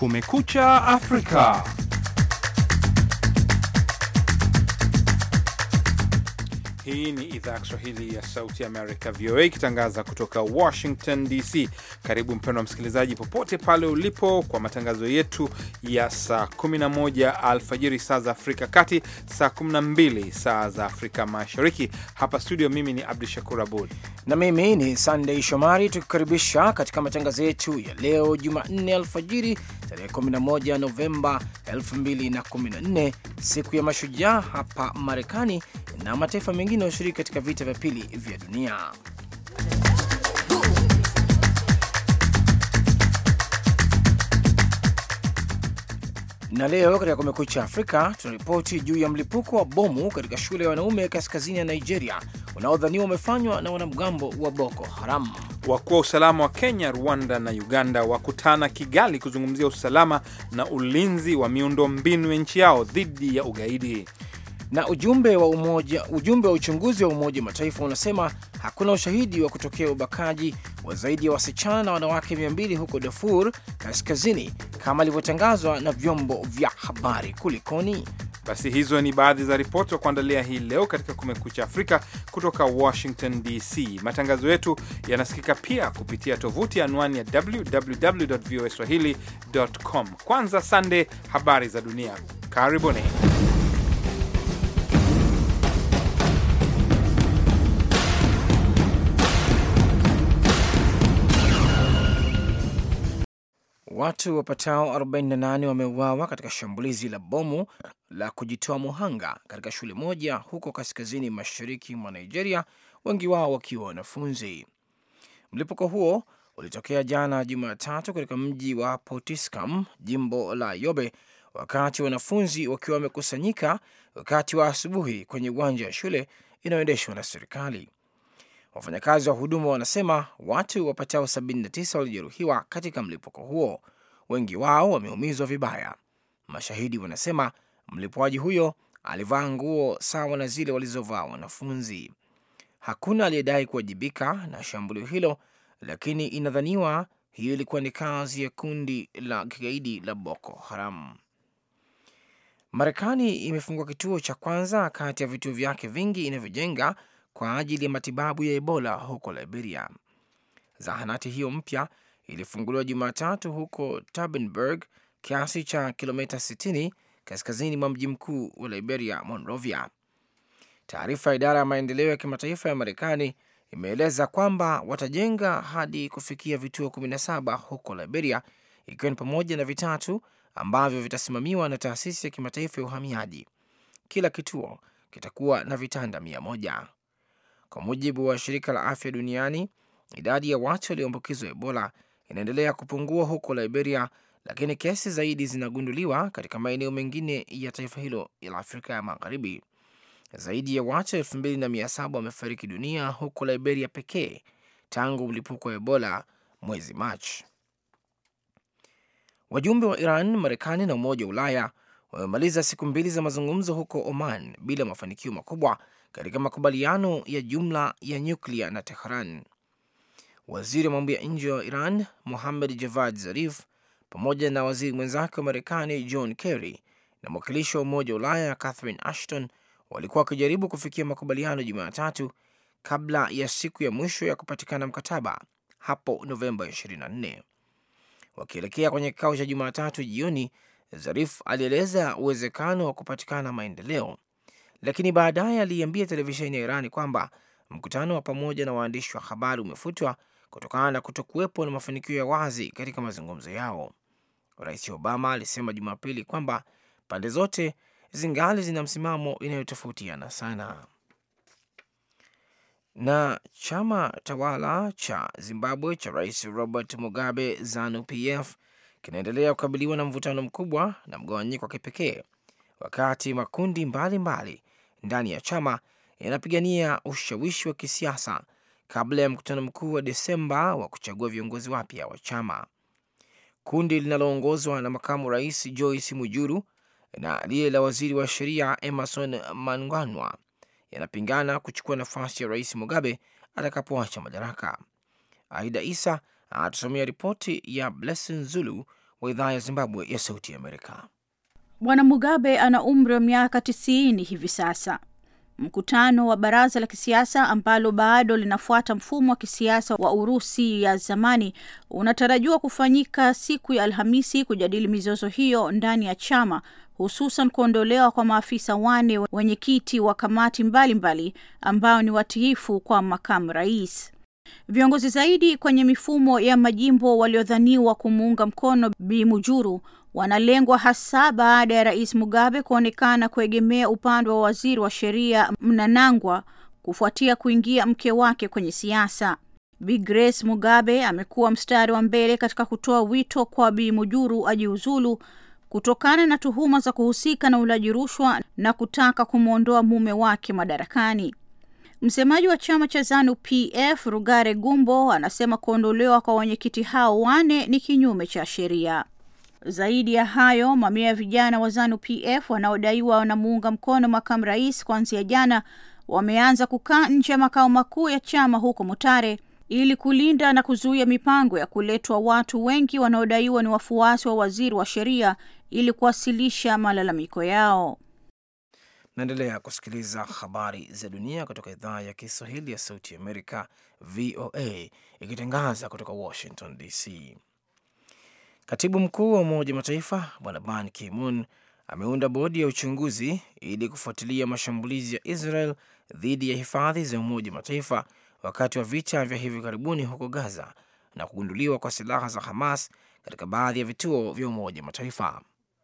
Kumekucha Afrika. Hii ni idhaa ya Kiswahili ya Sauti ya Amerika, VOA, ikitangaza kutoka Washington DC. Karibu mpendwa msikilizaji, popote pale ulipo, kwa matangazo yetu ya saa 11 alfajiri saa za Afrika Kati, saa 12 saa za Afrika Mashariki. Hapa studio, mimi ni Abdu Shakur Abud na mimi ni Sandey Shomari, tukikaribisha katika matangazo yetu ya leo Jumanne alfajiri tarehe 11 Novemba 2014, siku ya mashujaa hapa Marekani na mataifa mengine yanayoshiriki katika vita vya pili vya dunia. Na leo katika Kumekucha Afrika tunaripoti juu ya mlipuko wa bomu katika shule ya wanaume kaskazini ya Nigeria unaodhaniwa umefanywa na wanamgambo wa Boko Haram. Wakuu wa usalama wa Kenya, Rwanda na Uganda wakutana Kigali kuzungumzia usalama na ulinzi wa miundo mbinu ya nchi yao dhidi ya ugaidi. Na ujumbe wa umoja, ujumbe wa uchunguzi wa Umoja wa Mataifa unasema hakuna ushahidi wa kutokea ubakaji wa zaidi ya wasichana na wanawake 200 huko Darfur kaskazini kama ilivyotangazwa na vyombo vya habari. Kulikoni? Basi hizo ni baadhi za ripoti za kuandalia hii leo katika Kumekucha Afrika kutoka Washington DC. Matangazo yetu yanasikika pia kupitia tovuti anwani ya www voa swahili.com. Kwanza Sande, habari za dunia. Karibuni. Watu wapatao 48 wameuawa katika shambulizi la bomu la kujitoa muhanga katika shule moja huko kaskazini mashariki mwa Nigeria, wengi wao wakiwa wanafunzi. Mlipuko huo ulitokea jana Jumatatu katika mji wa Potiskum, jimbo la Yobe, wakati wanafunzi wakiwa wamekusanyika wakati wa asubuhi kwenye uwanja wa shule inayoendeshwa na serikali. Wafanyakazi wa huduma wanasema watu wapatao 79 walijeruhiwa katika mlipuko huo, wengi wao wameumizwa vibaya. Mashahidi wanasema mlipuaji huyo alivaa nguo sawa na zile walizovaa wanafunzi. Hakuna aliyedai kuwajibika na shambulio hilo, lakini inadhaniwa hiyo ilikuwa ni kazi ya kundi la kigaidi la Boko Haram. Marekani imefungua kituo cha kwanza kati ya vituo vyake vingi inavyojenga kwa ajili ya matibabu ya Ebola huko Liberia. Zahanati hiyo mpya ilifunguliwa Jumatatu huko Turnberg, kiasi cha kilomita 60 kaskazini mwa mji mkuu wa Liberia, Monrovia. Taarifa ya idara ya maendeleo ya kimataifa ya Marekani imeeleza kwamba watajenga hadi kufikia vituo 17 huko Liberia, ikiwa ni pamoja na vitatu ambavyo vitasimamiwa na taasisi ya kimataifa ya uhamiaji. Kila kituo kitakuwa na vitanda mia moja. Kwa mujibu wa shirika la afya duniani, idadi ya watu walioambukizwa Ebola inaendelea kupungua huko Liberia, lakini kesi zaidi zinagunduliwa katika maeneo mengine ya taifa hilo la Afrika ya Magharibi. Zaidi ya watu elfu mbili na mia saba wamefariki dunia huko Liberia pekee tangu mlipuko wa Ebola mwezi Machi. Wajumbe wa Iran, Marekani na Umoja wa Ulaya wamemaliza siku mbili za mazungumzo huko Oman bila mafanikio makubwa katika makubaliano ya jumla ya nyuklia na Tehran. Waziri wa mambo ya nje wa Iran Muhammad Javad Zarif pamoja na waziri mwenzake wa Marekani John Kerry na mwakilishi wa Umoja wa Ulaya Catherine Ashton walikuwa wakijaribu kufikia makubaliano Jumatatu kabla ya siku ya mwisho ya kupatikana mkataba hapo Novemba 24. Wakielekea kwenye kikao cha Jumatatu jioni, Zarif alieleza uwezekano wa kupatikana maendeleo lakini baadaye aliiambia televisheni ya Irani kwamba mkutano wa pamoja na waandishi wa habari umefutwa kutokana na kutokuwepo na mafanikio ya wazi katika mazungumzo yao. Rais Obama alisema Jumapili kwamba pande zote zingali zina msimamo inayotofautiana sana. Na chama tawala cha Zimbabwe cha Rais Robert Mugabe, ZANU PF, kinaendelea kukabiliwa na mvutano mkubwa na mgawanyiko wa kipekee wakati makundi mbalimbali mbali ndani ya chama yanapigania ushawishi wa kisiasa kabla ya mkutano mkuu wa Desemba wa kuchagua viongozi wapya wa chama. Kundi linaloongozwa na makamu rais Joyce Mujuru na lile la waziri wa sheria Emerson Mnangagwa yanapingana kuchukua nafasi ya rais Mugabe atakapoacha madaraka. Aida Isa atusomea ripoti ya Blessing Zulu wa idhaa ya Zimbabwe ya Sauti ya Amerika. Bwana Mugabe ana umri wa miaka tisini hivi sasa. Mkutano wa baraza la kisiasa ambalo bado linafuata mfumo wa kisiasa wa Urusi ya zamani unatarajiwa kufanyika siku ya Alhamisi kujadili mizozo hiyo ndani ya chama, hususan kuondolewa kwa maafisa wane wenyekiti wa kamati mbalimbali mbali ambao ni watiifu kwa makamu rais. Viongozi zaidi kwenye mifumo ya majimbo waliodhaniwa kumuunga mkono Bi Mujuru wanalengwa hasa baada ya Rais Mugabe kuonekana kuegemea upande wa waziri wa sheria Mnangagwa kufuatia kuingia mke wake kwenye siasa. Bi Grace Mugabe amekuwa mstari wa mbele katika kutoa wito kwa Bi Mujuru ajiuzulu kutokana na tuhuma za kuhusika na ulaji rushwa na kutaka kumwondoa mume wake madarakani. Msemaji wa chama cha ZANU PF Rugare Gumbo anasema kuondolewa kwa wenyekiti hao wane ni kinyume cha sheria. Zaidi ya hayo, mamia ya vijana wa ZANU PF wanaodaiwa wanamuunga mkono makamu rais kuanzia jana wameanza kukaa nje ya makao makuu ya chama huko Mutare ili kulinda na kuzuia mipango ya kuletwa watu wengi wanaodaiwa ni wafuasi wa waziri wa sheria ili kuwasilisha malalamiko yao. Naendelea kusikiliza habari za dunia kutoka idhaa ya Kiswahili ya Sauti ya Amerika, VOA, ikitangaza kutoka Washington DC. Katibu mkuu wa Umoja wa Mataifa Bwana Ban Ki-moon ameunda bodi ya uchunguzi ili kufuatilia mashambulizi ya Israel dhidi ya hifadhi za Umoja wa Mataifa wakati wa vita vya hivi karibuni huko Gaza na kugunduliwa kwa silaha za Hamas katika baadhi ya vituo vya Umoja wa Mataifa.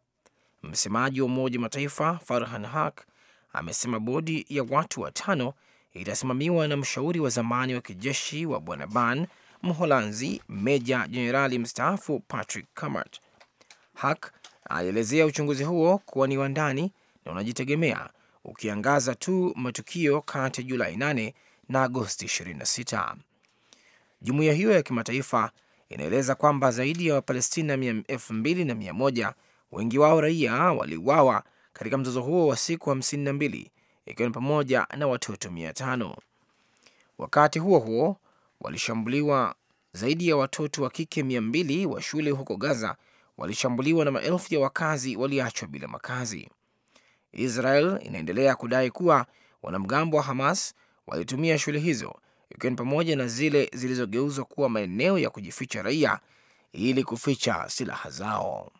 Msemaji wa Umoja wa Mataifa Farhan Haq amesema bodi ya watu watano itasimamiwa na mshauri wa zamani wa kijeshi wa Bwana Ban Mholanzi, meja jenerali mstaafu Patrick Camart. Hak alielezea uchunguzi huo kuwa ni wa ndani na unajitegemea, ukiangaza tu matukio kati ya Julai 8 na Agosti 26. Jumuiya hiyo ya kimataifa inaeleza kwamba zaidi ya Wapalestina elfu mbili na mia moja, wengi wao raia, waliuawa katika mzozo huo wa siku 52 ikiwa ni pamoja na watoto mia tano. Wakati huo huo walishambuliwa zaidi ya watoto wa kike mia mbili wa shule huko Gaza walishambuliwa na maelfu ya wakazi waliachwa bila makazi. Israel inaendelea kudai kuwa wanamgambo wa Hamas walitumia shule hizo ikiwa ni pamoja na zile zilizogeuzwa kuwa maeneo ya kujificha raia ili kuficha silaha zao.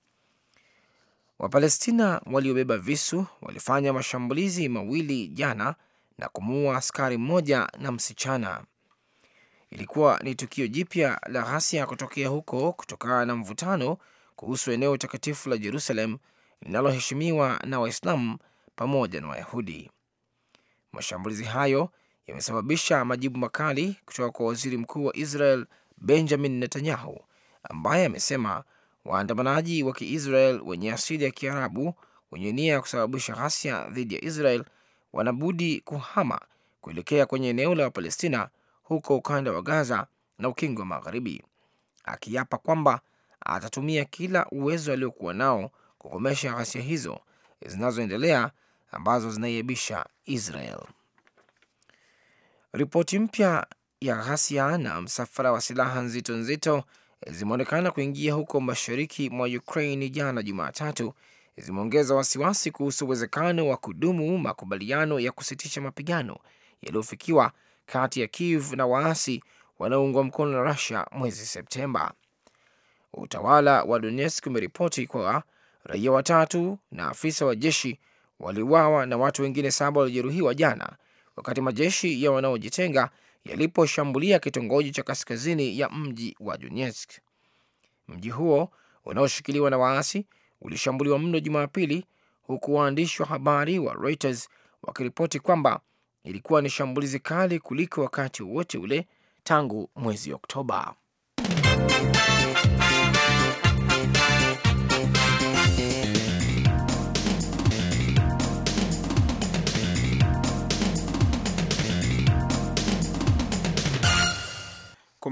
Wapalestina waliobeba visu walifanya mashambulizi mawili jana na kumuua askari mmoja na msichana. Ilikuwa ni tukio jipya la ghasia kutokea huko kutokana na mvutano kuhusu eneo takatifu la Jerusalem linaloheshimiwa na Waislamu pamoja na Wayahudi. Mashambulizi hayo yamesababisha majibu makali kutoka kwa waziri mkuu wa Israel Benjamin Netanyahu, ambaye amesema waandamanaji wa Kiisrael wenye asili ya Kiarabu wenye nia ya kusababisha ghasia dhidi ya Israel wanabudi kuhama kuelekea kwenye eneo la Wapalestina huko ukanda wa Gaza na ukingo wa Magharibi, akiapa kwamba atatumia kila uwezo aliokuwa nao kukomesha ghasia hizo zinazoendelea ambazo zinaiebisha Israel. Ripoti mpya ya ghasia na msafara wa silaha nzito nzito zimeonekana kuingia huko mashariki mwa Ukraine jana Jumatatu, zimeongeza wasiwasi kuhusu uwezekano wa kudumu makubaliano ya kusitisha mapigano yaliyofikiwa kati ya Kiev na waasi wanaoungwa mkono na Russia mwezi Septemba. Utawala wa Donetsk umeripoti kuwa raia watatu na afisa wa jeshi waliuawa na watu wengine saba walijeruhiwa jana wakati majeshi ya wanaojitenga yaliposhambulia kitongoji cha kaskazini ya mji wa Donetsk. Mji huo unaoshikiliwa na waasi ulishambuliwa mno Jumapili, huku waandishi wa habari wa Reuters wakiripoti kwamba ilikuwa ni shambulizi kali kuliko wakati wowote ule tangu mwezi Oktoba.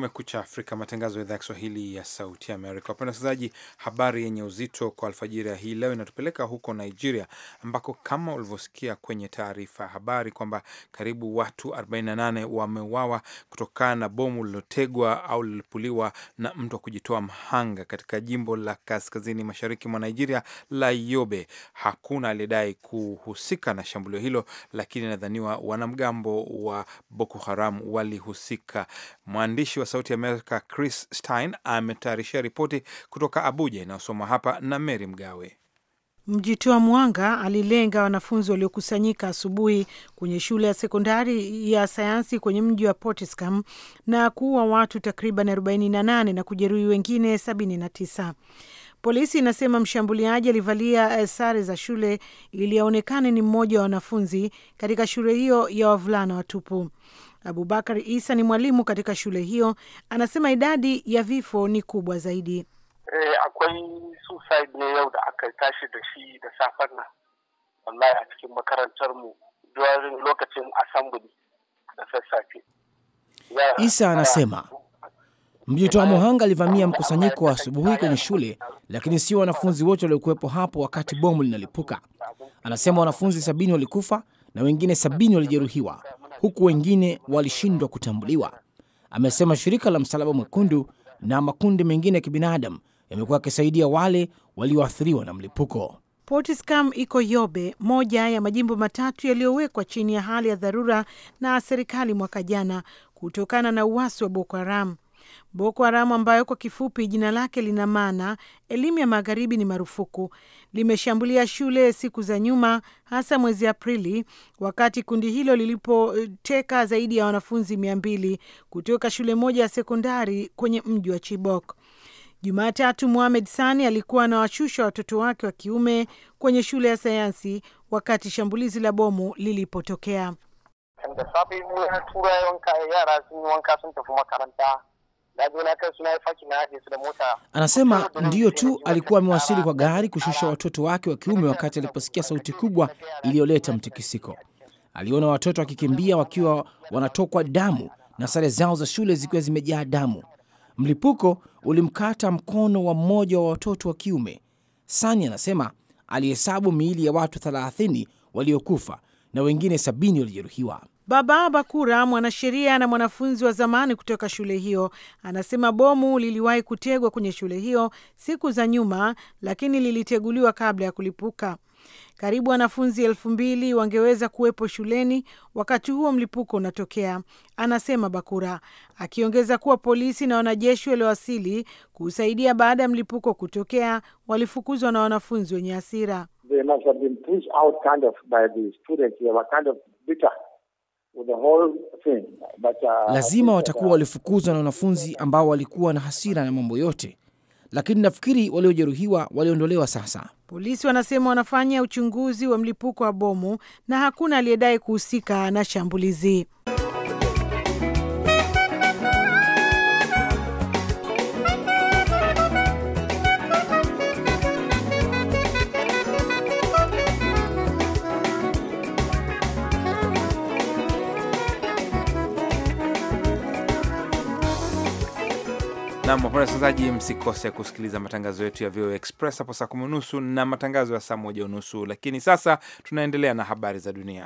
Kumekucha Afrika, matangazo ya idhaa ya Kiswahili ya Sauti ya Amerika. Wapenda wasikilizaji, habari yenye uzito kwa alfajiri ya hii leo inatupeleka huko Nigeria, ambako kama ulivyosikia kwenye taarifa ya habari kwamba karibu watu 48 wameuawa kutokana na bomu lililotegwa au lilipuliwa na mtu wa kujitoa mhanga katika jimbo la kaskazini mashariki mwa Nigeria la Yobe. Hakuna aliyedai kuhusika na shambulio hilo, lakini inadhaniwa wanamgambo wa Boko Haram walihusika. Mwandishi wa Sauti ya Amerika Chris Stein ametayarishia ripoti kutoka Abuja inayosomwa hapa na Mary Mgawe. Mjitoa mwanga alilenga wanafunzi waliokusanyika asubuhi kwenye shule ya sekondari ya sayansi kwenye mji wa Potiskum na kuua watu takriban 48 na kujeruhi wengine 79. Polisi inasema mshambuliaji alivalia sare za shule ili aonekane ni mmoja wa wanafunzi katika shule hiyo ya wavulana watupu. Abubakar Isa ni mwalimu katika shule hiyo, anasema idadi ya vifo ni kubwa zaidi. Eh, akwai suicide ne yau da aka tashi da shi da safen nan wallahi a cikin makarantar mu during lokacin assembly da sassafe. Isa anasema mjitoa muhanga alivamia mkusanyiko wa asubuhi kwenye shule, lakini sio wanafunzi wote waliokuwepo hapo wakati bomu linalipuka. Anasema wanafunzi sabini walikufa na wengine sabini walijeruhiwa huku wengine walishindwa kutambuliwa. Amesema shirika la Msalaba Mwekundu na makundi mengine ya kibinadamu yamekuwa yakisaidia wale walioathiriwa na mlipuko. Portiscam iko Yobe, moja ya majimbo matatu yaliyowekwa chini ya hali ya dharura na serikali mwaka jana kutokana na uasi wa Boko Haram. Boko Haram ambayo kwa kifupi jina lake lina maana elimu ya magharibi ni marufuku, limeshambulia shule siku za nyuma, hasa mwezi Aprili, wakati kundi hilo lilipoteka zaidi ya wanafunzi mia mbili kutoka shule moja ya sekondari kwenye mji wa Chibok. Jumatatu, Mohamed Sani alikuwa anawashusha watoto wake wa kiume kwenye shule ya sayansi wakati shambulizi la bomu lilipotokea. Da safe na tura wanka yara sun yi wanka sun tafi makaranta. Anasema ndiyo tu alikuwa amewasili kwa gari kushusha watoto wake wa kiume wakati aliposikia sauti kubwa iliyoleta mtikisiko. Aliona watoto wakikimbia wakiwa wanatokwa damu na sare zao za shule zikiwa zimejaa damu. Mlipuko ulimkata mkono wa mmoja wa watoto wa kiume. Sani anasema alihesabu miili ya watu 30 waliokufa na wengine sabini walijeruhiwa. Baba Bakura, mwanasheria na mwanafunzi wa zamani kutoka shule hiyo, anasema bomu liliwahi kutegwa kwenye shule hiyo siku za nyuma, lakini liliteguliwa kabla ya kulipuka. Karibu wanafunzi elfu mbili wangeweza kuwepo shuleni wakati huo mlipuko unatokea, anasema Bakura, akiongeza kuwa polisi na wanajeshi waliowasili kusaidia baada ya mlipuko kutokea walifukuzwa na wanafunzi wenye hasira. Lazima watakuwa walifukuzwa na wanafunzi ambao walikuwa na hasira na mambo yote, lakini nafikiri waliojeruhiwa waliondolewa sasa. Polisi wanasema wanafanya uchunguzi wa mlipuko wa bomu na hakuna aliyedai kuhusika na shambulizi. Nam wapenda wasikilizaji, msikose kusikiliza matangazo yetu ya VOA Express hapo saa kumi unusu na matangazo ya saa moja unusu. Lakini sasa tunaendelea na habari za dunia.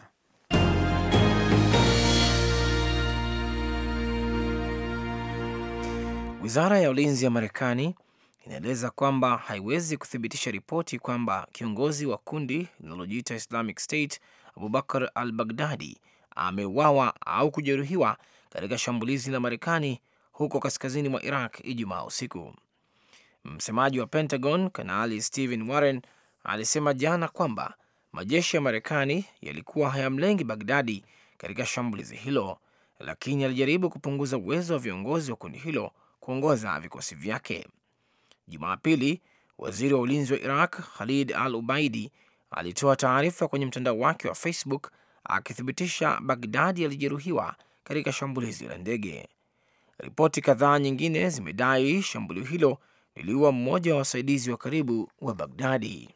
Wizara ya ulinzi ya Marekani inaeleza kwamba haiwezi kuthibitisha ripoti kwamba kiongozi wa kundi linalojiita Islamic State Abubakar al Baghdadi ameuawa au kujeruhiwa katika shambulizi la Marekani huko kaskazini mwa Iraq Ijumaa usiku. Msemaji wa Pentagon Kanali Stephen Warren alisema jana kwamba majeshi ya Marekani yalikuwa hayamlengi Bagdadi katika shambulizi hilo, lakini alijaribu kupunguza uwezo wa viongozi wa kundi hilo kuongoza vikosi vyake. Jumapili, waziri wa ulinzi wa Iraq Khalid al Ubaidi alitoa taarifa kwenye mtandao wake wa Facebook akithibitisha Bagdadi alijeruhiwa katika shambulizi la ndege. Ripoti kadhaa nyingine zimedai shambulio hilo liliua mmoja wa wasaidizi wa karibu wa Bagdadi.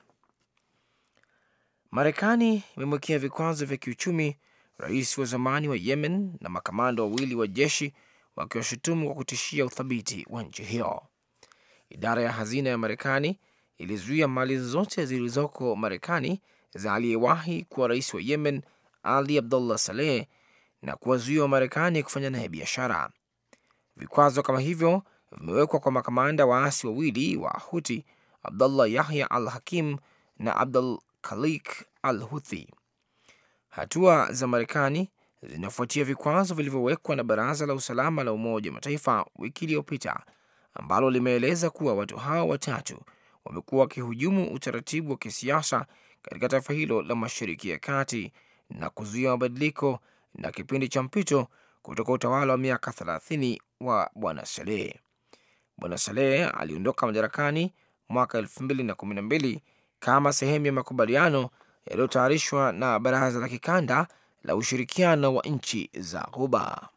Marekani imemwekea vikwazo vya kiuchumi rais wa zamani wa Yemen na makamanda wawili wa jeshi wakiwashutumu kwa kutishia uthabiti wa nchi hiyo. Idara ya hazina ya Marekani ilizuia mali zote zilizoko Marekani za aliyewahi kuwa rais wa Yemen Ali Abdullah Saleh na kuwazuia Wamarekani kufanya naye biashara. Vikwazo kama hivyo vimewekwa kwa makamanda waasi wawili wa Huti, Abdullah Yahya al Hakim na Abdul Khalik al Huthi. Hatua za Marekani zinafuatia vikwazo vilivyowekwa na Baraza la Usalama la Umoja wa Mataifa wiki iliyopita, ambalo limeeleza kuwa watu hao watatu wamekuwa wakihujumu utaratibu wa kisiasa katika taifa hilo la Mashariki ya Kati na kuzuia mabadiliko na kipindi cha mpito kutoka utawala wa miaka 30 wa Bwana Saleh. Bwana Saleh aliondoka madarakani mwaka 2012 kama sehemu ya makubaliano yaliyotayarishwa na Baraza la Kikanda la Ushirikiano wa Nchi za Ghuba.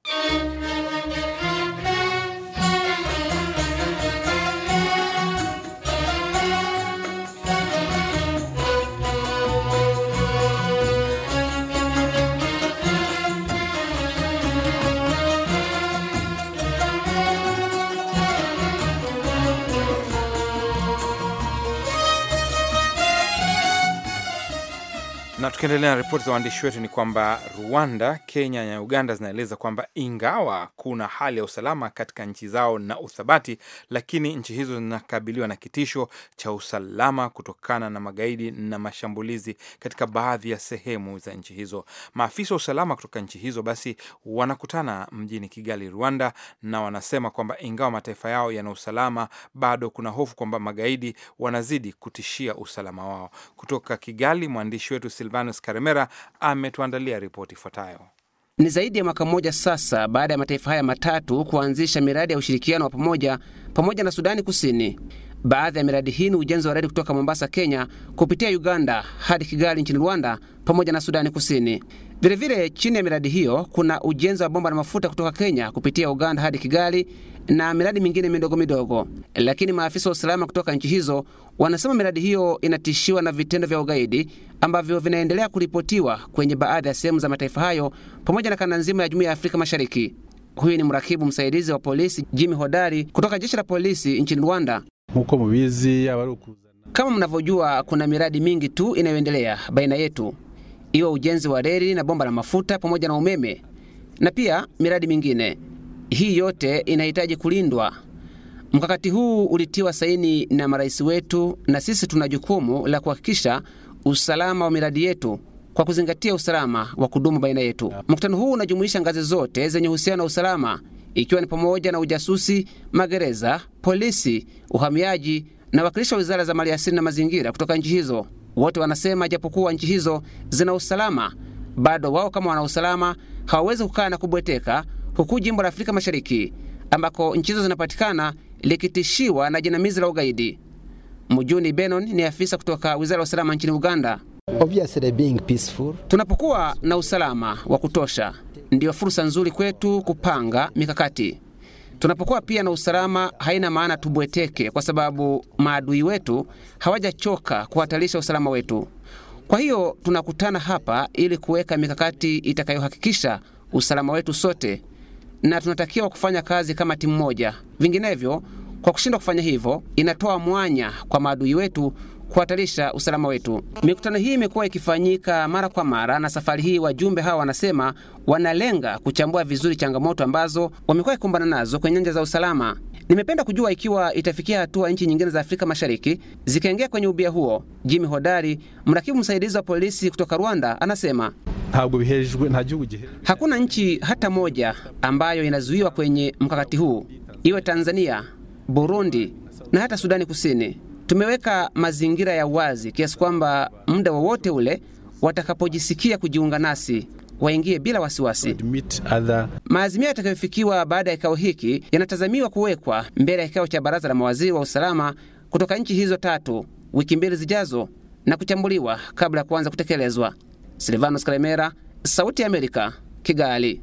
Na tukiendelea na ripoti za waandishi wetu ni kwamba Rwanda, Kenya na Uganda zinaeleza kwamba ingawa kuna hali ya usalama katika nchi zao na uthabati, lakini nchi hizo zinakabiliwa na kitisho cha usalama kutokana na magaidi na mashambulizi katika baadhi ya sehemu za nchi hizo. Maafisa wa usalama kutoka nchi hizo basi wanakutana mjini Kigali, Rwanda, na wanasema kwamba ingawa mataifa yao yana usalama, bado kuna hofu kwamba magaidi wanazidi kutishia usalama wao. Kutoka Kigali, mwandishi wetu Silvanus Karemera ametuandalia ripoti ifuatayo. Ni zaidi ya mwaka mmoja sasa baada ya mataifa haya matatu kuanzisha miradi ya ushirikiano wa pamoja pamoja na Sudani Kusini. Baadhi ya miradi hii ni ujenzi wa reli kutoka Mombasa, Kenya, kupitia Uganda hadi Kigali nchini Rwanda, pamoja na Sudani Kusini. Vilevile, chini ya miradi hiyo kuna ujenzi wa bomba la mafuta kutoka Kenya kupitia Uganda hadi Kigali na miradi mingine midogo midogo. Lakini maafisa wa usalama kutoka nchi hizo wanasema miradi hiyo inatishiwa na vitendo vya ugaidi ambavyo vinaendelea kuripotiwa kwenye baadhi ya sehemu za mataifa hayo pamoja na kanda nzima ya Jumuiya ya Afrika Mashariki. Huyu ni mrakibu msaidizi wa polisi Jimmy Hodari kutoka jeshi la polisi nchini Rwanda. Nkuko mubizi aba ari ukuzana Kama mnavyojua, kuna miradi mingi tu inayoendelea baina yetu, iwe ujenzi wa reli na bomba la mafuta pamoja na umeme na pia miradi mingine. Hii yote inahitaji kulindwa. Mkakati huu ulitiwa saini na marais wetu, na sisi tuna jukumu la kuhakikisha usalama wa miradi yetu kwa kuzingatia usalama wa kudumu baina yetu. Mkutano huu unajumuisha ngazi zote zenye uhusiano na usalama, ikiwa ni pamoja na ujasusi, magereza, polisi, uhamiaji na wakilishi wa wizara za maliasili na mazingira kutoka nchi hizo. Wote wanasema japokuwa nchi hizo zina usalama, bado wao kama wana usalama hawawezi kukaa na kubweteka, huku jimbo la Afrika Mashariki ambako nchi hizo zinapatikana likitishiwa na jinamizi la ugaidi. Mujuni Benon ni afisa kutoka wizara ya usalama nchini Uganda. Obviously being peaceful. Tunapokuwa na usalama wa kutosha, ndiyo fursa nzuri kwetu kupanga mikakati. Tunapokuwa pia na usalama, haina maana tubweteke, kwa sababu maadui wetu hawajachoka kuhatarisha usalama wetu. Kwa hiyo tunakutana hapa ili kuweka mikakati itakayohakikisha usalama wetu sote, na tunatakiwa kufanya kazi kama timu moja. Vinginevyo, kwa kushindwa kufanya hivyo, inatoa mwanya kwa maadui wetu kuhatarisha usalama wetu. Mikutano hii imekuwa ikifanyika mara kwa mara, na safari hii wajumbe hawa wanasema wanalenga kuchambua vizuri changamoto ambazo wamekuwa ikikumbana nazo kwenye nyanja za usalama. Nimependa kujua ikiwa itafikia hatua nchi nyingine za Afrika Mashariki zikaingia kwenye ubia huo. Jimmy Hodari, mrakibu msaidizi wa polisi kutoka Rwanda, anasema ntabwo bihejwe nta gihugu gihejwe hakuna nchi hata moja ambayo inazuiwa kwenye mkakati huu, iwe Tanzania, Burundi na hata Sudani Kusini. Tumeweka mazingira ya wazi kiasi kwamba muda wowote ule watakapojisikia kujiunga nasi waingie bila wasiwasi. admit other Maazimio yatakayofikiwa baada ya kikao hiki yanatazamiwa kuwekwa mbele ya kikao cha baraza la mawaziri wa usalama kutoka nchi hizo tatu wiki mbili zijazo na kuchambuliwa kabla ya kuanza kutekelezwa. Silvanos Kalemera, Sauti ya Amerika, Kigali.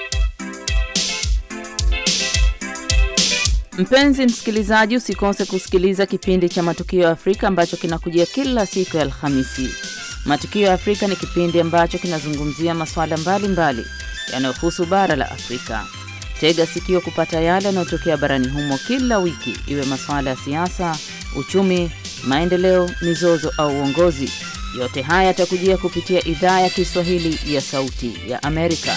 Mpenzi msikilizaji, usikose kusikiliza kipindi cha Matukio ya Afrika ambacho kinakujia kila siku ya Alhamisi. Matukio ya Afrika ni kipindi ambacho kinazungumzia masuala mbalimbali yanayohusu bara la Afrika. Tega sikio kupata yale yanayotokea barani humo kila wiki, iwe masuala ya siasa, uchumi, maendeleo, mizozo au uongozi. Yote haya yatakujia kupitia idhaa ya Kiswahili ya Sauti ya Amerika.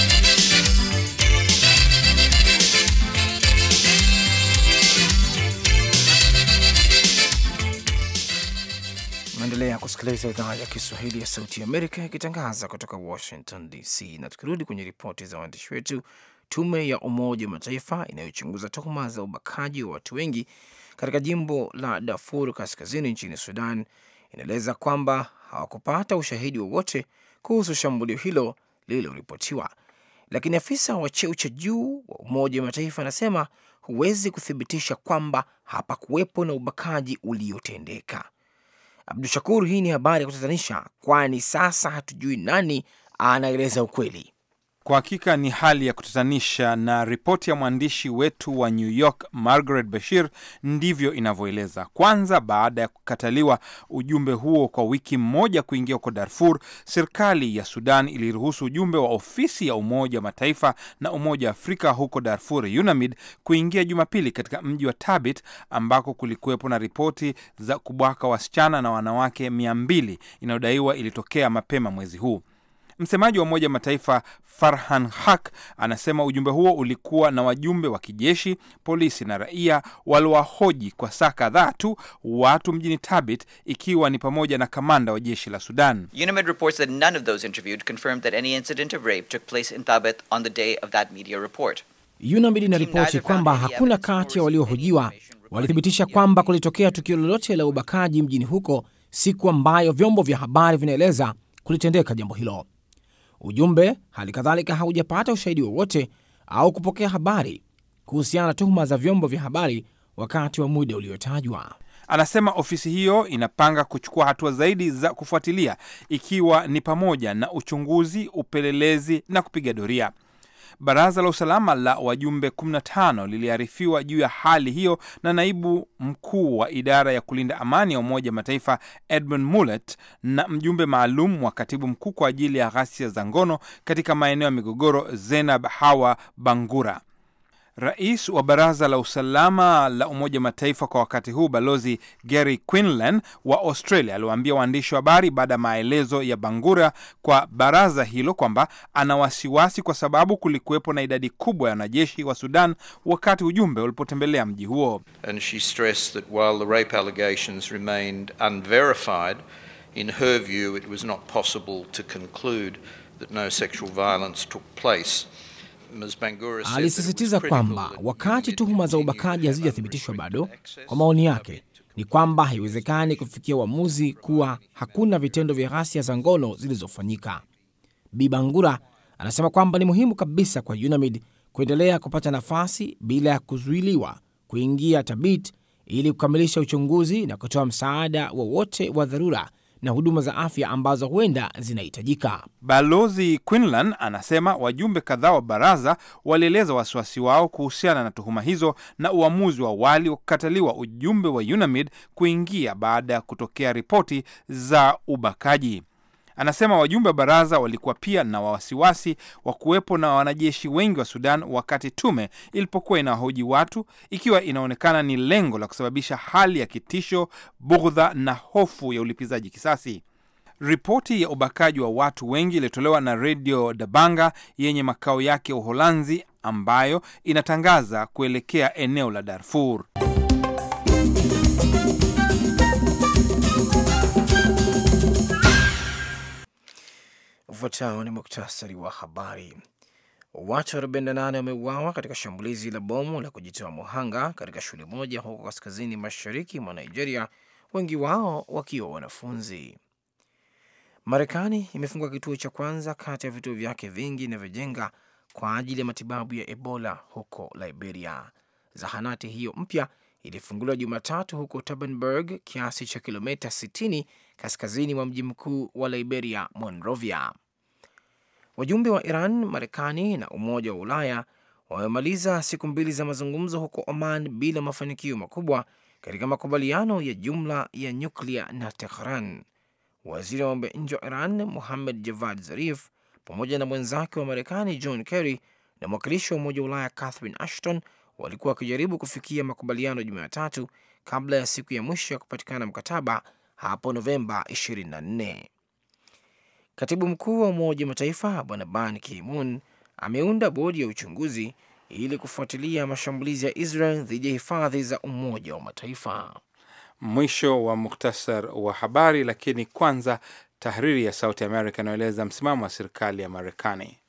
Naendelea kusikiliza idhaa ya Kiswahili ya Sauti ya Amerika ikitangaza kutoka Washington DC. Na tukirudi kwenye ripoti za waandishi wetu, tume ya Umoja wa Mataifa inayochunguza tuhuma za ubakaji wa watu wengi katika jimbo la Darfur kaskazini nchini Sudan inaeleza kwamba hawakupata ushahidi wowote kuhusu shambulio hilo lililoripotiwa, lakini afisa wa cheo cha juu wa Umoja wa Mataifa anasema huwezi kuthibitisha kwamba hapakuwepo na ubakaji uliotendeka. Abdu Shakur, hii ni habari ya kutatanisha, kwani sasa hatujui nani anaeleza ukweli. Kwa hakika ni hali ya kutatanisha, na ripoti ya mwandishi wetu wa New York Margaret Bashir ndivyo inavyoeleza. Kwanza, baada ya kukataliwa ujumbe huo kwa wiki moja kuingia huko Darfur, serikali ya Sudan iliruhusu ujumbe wa ofisi ya Umoja wa Mataifa na Umoja wa Afrika huko Darfur, UNAMID, kuingia Jumapili katika mji wa Tabit ambako kulikuwepo na ripoti za kubwaka wasichana na wanawake mia mbili inayodaiwa ilitokea mapema mwezi huu. Msemaji wa Umoja wa Mataifa Farhan Haq anasema ujumbe huo ulikuwa na wajumbe wa kijeshi, polisi na raia waliowahoji kwa saa kadhaa tu watu mjini Tabit, ikiwa ni pamoja na kamanda wa jeshi la Sudan. UNAMID reports that none of those interviewed confirmed that any incident of rape took place in Thabit on the day of that media report. UNAMID inaripoti kwamba hakuna kati ya waliohojiwa walithibitisha kwamba kulitokea tukio lolote la ubakaji mjini huko siku ambayo vyombo vya habari vinaeleza kulitendeka jambo hilo. Ujumbe hali kadhalika haujapata ushahidi wowote au kupokea habari kuhusiana na tuhuma za vyombo vya habari wakati wa muda uliotajwa. Anasema ofisi hiyo inapanga kuchukua hatua zaidi za kufuatilia, ikiwa ni pamoja na uchunguzi, upelelezi na kupiga doria. Baraza la usalama la wajumbe 15 liliarifiwa juu ya hali hiyo na naibu mkuu wa idara ya kulinda amani ya Umoja Mataifa Edmund Mullet na mjumbe maalum wa katibu mkuu kwa ajili ya ghasia za ngono katika maeneo ya migogoro Zenab Hawa Bangura. Rais wa baraza la usalama la Umoja Mataifa kwa wakati huu Balozi Gary Quinlan wa Australia aliwaambia waandishi wa habari baada ya maelezo ya Bangura kwa baraza hilo kwamba ana wasiwasi kwa sababu kulikuwepo na idadi kubwa ya wanajeshi wa Sudan wakati ujumbe ulipotembelea mji huo. And she stressed that while the rape allegations remained unverified, in her view it was not possible to conclude that no sexual violence took place. Alisisitiza kwamba wakati tuhuma za ubakaji hazijathibitishwa bado, kwa maoni yake ni kwamba haiwezekani kufikia uamuzi kuwa hakuna vitendo vya ghasia za ngono zilizofanyika. Bi Bangura anasema kwamba ni muhimu kabisa kwa UNAMID kuendelea kupata nafasi bila ya kuzuiliwa kuingia Tabit ili kukamilisha uchunguzi na kutoa msaada wowote wa, wa dharura na huduma za afya ambazo huenda zinahitajika. Balozi Quinlan anasema wajumbe kadhaa wa baraza walieleza wasiwasi wao kuhusiana na tuhuma hizo na uamuzi wa awali wa kukataliwa ujumbe wa UNAMID kuingia baada ya kutokea ripoti za ubakaji. Anasema wajumbe wa baraza walikuwa pia na wasiwasi wa kuwepo na wanajeshi wengi wa Sudan wakati tume ilipokuwa inawahoji watu, ikiwa inaonekana ni lengo la kusababisha hali ya kitisho, bughdha na hofu ya ulipizaji kisasi. Ripoti ya ubakaji wa watu wengi iliyotolewa na redio Dabanga yenye makao yake Uholanzi, ambayo inatangaza kuelekea eneo la Darfur. Ufuatao ni muktasari wa habari. Watu 48 wameuawa katika shambulizi la bomu la kujitoa muhanga katika shule moja huko kaskazini mashariki mwa Nigeria, wengi wao wakiwa wanafunzi. Marekani imefungua kituo cha kwanza kati ya vituo vyake vingi inavyojenga kwa ajili ya matibabu ya Ebola huko Liberia. Zahanati hiyo mpya ilifunguliwa Jumatatu huko Turnberg, kiasi cha kilomita 60 kaskazini mwa mji mkuu wa Liberia, Monrovia. Wajumbe wa Iran, Marekani na Umoja wa Ulaya wamemaliza siku mbili za mazungumzo huko Oman bila mafanikio makubwa katika makubaliano ya jumla ya nyuklia na Tehran. Waziri wa mambo ya nje wa Iran Muhammad Javad Zarif pamoja na mwenzake wa Marekani John Kerry na mwakilishi wa Umoja wa Ulaya Catherine Ashton walikuwa wakijaribu kufikia makubaliano Jumatatu kabla ya siku ya mwisho ya kupatikana mkataba hapo Novemba 24. Katibu mkuu wa Umoja wa Mataifa Bwana Ban Ki-moon ameunda bodi ya uchunguzi ili kufuatilia mashambulizi ya Israel dhidi ya hifadhi za Umoja wa Mataifa. Mwisho wa muktasar wa habari, lakini kwanza tahariri ya Sauti America inayoeleza msimamo wa serikali ya Marekani.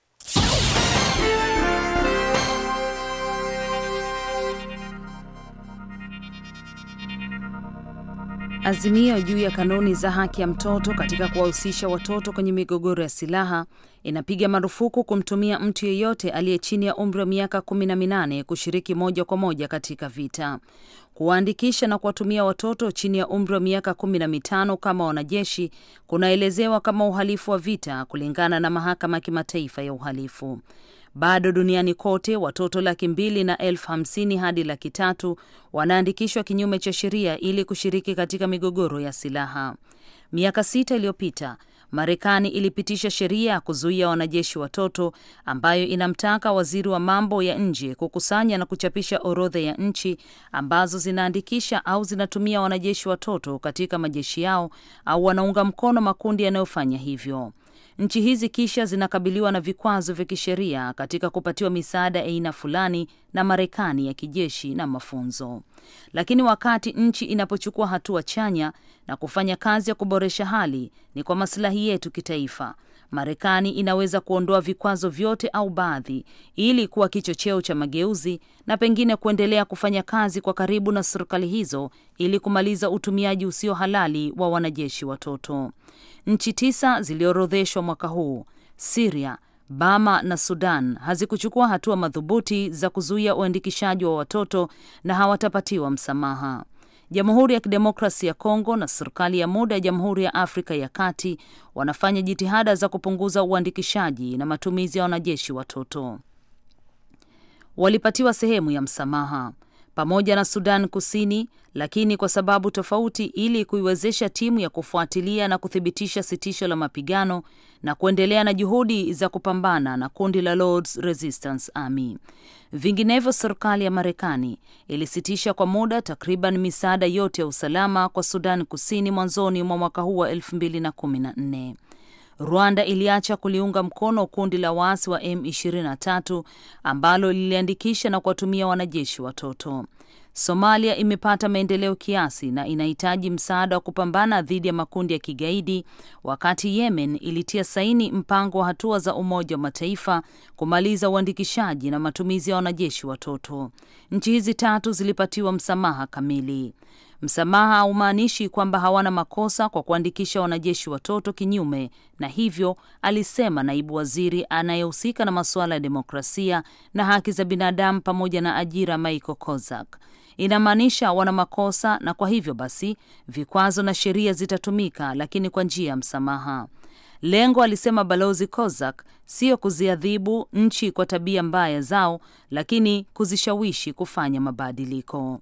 Azimio juu ya kanuni za haki ya mtoto katika kuwahusisha watoto kwenye migogoro ya silaha inapiga marufuku kumtumia mtu yeyote aliye chini ya umri wa miaka kumi na minane kushiriki moja kwa moja katika vita. Kuwaandikisha na kuwatumia watoto chini ya umri wa miaka kumi na mitano kama wanajeshi kunaelezewa kama uhalifu wa vita kulingana na mahakama ya kimataifa ya uhalifu. Bado duniani kote watoto laki mbili na elfu hamsini hadi laki tatu wanaandikishwa kinyume cha sheria ili kushiriki katika migogoro ya silaha. Miaka sita iliyopita Marekani ilipitisha sheria ya kuzuia wanajeshi watoto ambayo inamtaka waziri wa mambo ya nje kukusanya na kuchapisha orodha ya nchi ambazo zinaandikisha au zinatumia wanajeshi watoto katika majeshi yao au wanaunga mkono makundi yanayofanya hivyo. Nchi hizi kisha zinakabiliwa na vikwazo vya kisheria katika kupatiwa misaada ya aina fulani na Marekani ya kijeshi na mafunzo. Lakini wakati nchi inapochukua hatua chanya na kufanya kazi ya kuboresha hali, ni kwa masilahi yetu kitaifa. Marekani inaweza kuondoa vikwazo vyote au baadhi, ili kuwa kichocheo cha mageuzi na pengine kuendelea kufanya kazi kwa karibu na serikali hizo ili kumaliza utumiaji usio halali wa wanajeshi watoto. Nchi tisa ziliorodheshwa mwaka huu: Siria, Bama na Sudan hazikuchukua hatua madhubuti za kuzuia uandikishaji wa watoto na hawatapatiwa msamaha. Jamhuri ya Kidemokrasi ya Kongo na serikali ya muda ya Jamhuri ya Afrika ya Kati wanafanya jitihada za kupunguza uandikishaji na matumizi ya wanajeshi watoto. Walipatiwa sehemu ya msamaha pamoja na Sudan Kusini, lakini kwa sababu tofauti, ili kuiwezesha timu ya kufuatilia na kuthibitisha sitisho la mapigano na kuendelea na juhudi za kupambana na kundi la Lords Resistance Army. Vinginevyo, serikali ya Marekani ilisitisha kwa muda takriban misaada yote ya usalama kwa Sudan Kusini mwanzoni mwa mwaka huu wa 2014. Rwanda iliacha kuliunga mkono kundi la waasi wa M23 ambalo liliandikisha na kuwatumia wanajeshi watoto. Somalia imepata maendeleo kiasi na inahitaji msaada wa kupambana dhidi ya makundi ya kigaidi, wakati Yemen ilitia saini mpango wa hatua za Umoja wa Mataifa kumaliza uandikishaji na matumizi ya wanajeshi watoto. Nchi hizi tatu zilipatiwa msamaha kamili. Msamaha haumaanishi kwamba hawana makosa kwa kuandikisha wanajeshi watoto kinyume na hivyo, alisema naibu waziri anayehusika na masuala ya demokrasia na haki za binadamu pamoja na ajira Michael Kozak. Inamaanisha wana makosa na kwa hivyo basi vikwazo na sheria zitatumika, lakini kwa njia ya msamaha. Lengo, alisema balozi Kozak, sio kuziadhibu nchi kwa tabia mbaya zao, lakini kuzishawishi kufanya mabadiliko.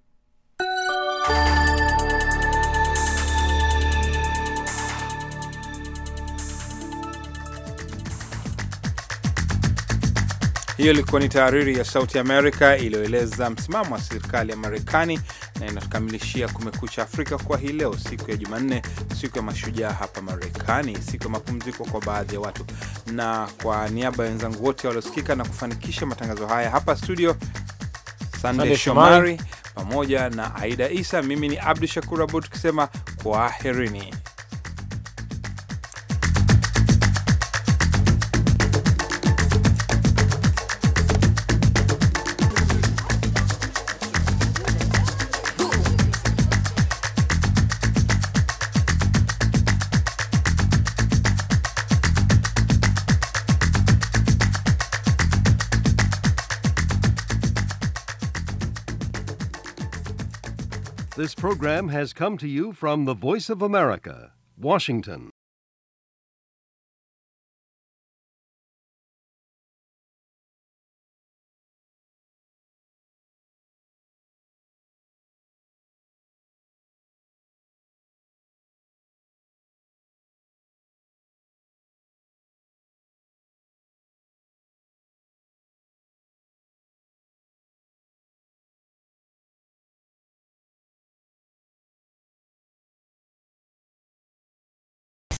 Hiyo ilikuwa ni tahariri ya Sauti Amerika iliyoeleza msimamo wa serikali ya Marekani na inatukamilishia Kumekucha Afrika kwa hii leo, siku ya Jumanne, siku ya mashujaa hapa Marekani, siku ya mapumziko kwa baadhi ya watu. Na kwa niaba ya wenzangu wote waliosikika na kufanikisha matangazo haya hapa studio, Sande Shomari pamoja na Aida Isa, mimi ni Abdu Shakur Abud tukisema kwaherini. This program has come to you from the Voice of America, Washington.